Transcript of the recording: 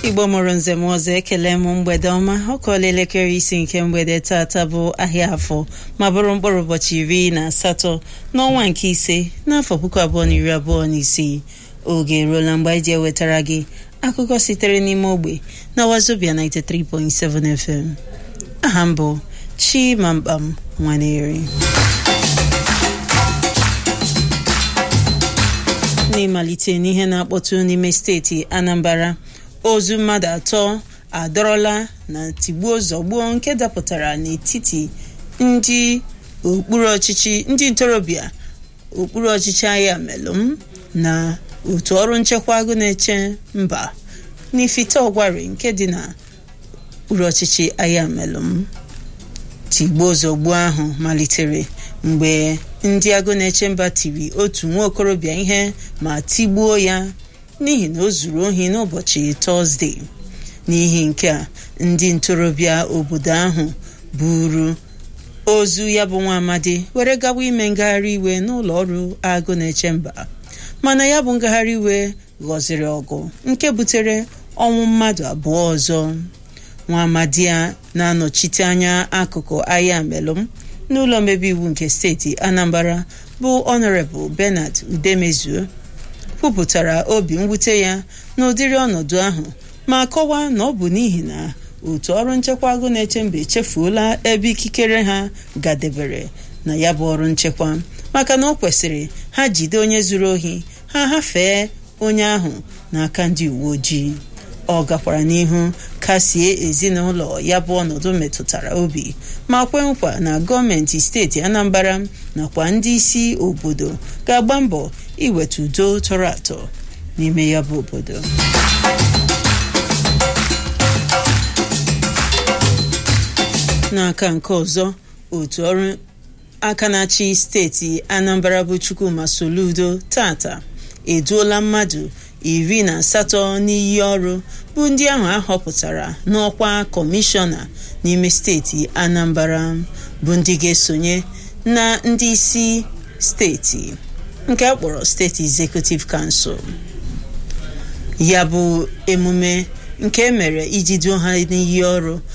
igbo mụrụ nze m ọzọ ekele m mgbede ọma ọ kọọla elekere isi nke mgbede tata bụ ahịa afọ ma bụrụ mkpụrụ ụbọchị iri na asatọ n'ọnwa nke ise n'afọ puku abụọ na iri abụọ na isii oge eruola mgbe anyị ji ewetara gị akụkọ sitere n'ime ogbe na wazobia 93.7 FM aha m bụ Chimamkpam Nwaneri n'ịmalite n'ihe na-akpọtụ n'ime steeti Anambra ozu mmadụ atọ adọrọla na tigbuo zọgbuo nke dapụtara n'etiti ndị okpuru ọchịchị ndị ntorobịa okpuru ọchịchị agha melụm na otu ọrụ nchekwa agụ na-eche mba n'ifite ọgwari nke dị na okpuru ọchịchị agha melụm tigbuo zọgbuo ahụ malitere mgbe ndị agụ na-eche mba tiri otu nwa okorobịa ihe ma tigbuo ya n'ihi na o zuru ohi n'ụbọchị tọzdee n'ihi nke a ndị ntorobịa obodo ahụ buru ozu ya bụ nwa amadi were gawa ime ngagharị iwe n'ụlọ ọrụ agụ na-eche mba mana ya bụ ngagharị iwe ghọziri ọgụ nke butere ọnwụ mmadụ abụọ ọzọ nwa amadi a na-anọchite anya akụkụ ahịa melụm n'ụlọ omebe iwu nke steeti Anambra bụ Honorable Bernard Udemezuo kwupụtara obi mwute ya n'ụdịrị ọnọdụ ahụ ma kọwaa na ọ bụ n'ihi na otu ọrụ nchekwa agụ na-eche mba echefuola ebe ikikere ha gadebere na ya bụ ọrụ nchekwa maka na ọ kwesịrị ha jide onye zuru ohi ha hafee onye ahụ n'aka ndị uwe ojii ọ gakwara n'ihu kasie ezinụlọ ya bụ ọnọdụ metụtara obi ma kwe nkwa na gọọmenti steeti Anambra nakwa ndị isi obodo ga-agba mbọ iweta udo tọrọ atọ n'ime ya bụ obodo n'aka nke ọzọ otu ọrụ aka na-achị steeti Anambra bụ Chukwuma Soludo tata eduola mmadụ iri na asatọ n'iyi ọrụ bụ ndị ahụ ahọpụtara n'ọkwa kọmishọna n'ime steeti Anambra bụ ndị ga-esonye na ndị isi steeti nke a kpọrọ steeti Executive Council ya bụ emume nke emere iji duo ha n'iyi ọrụ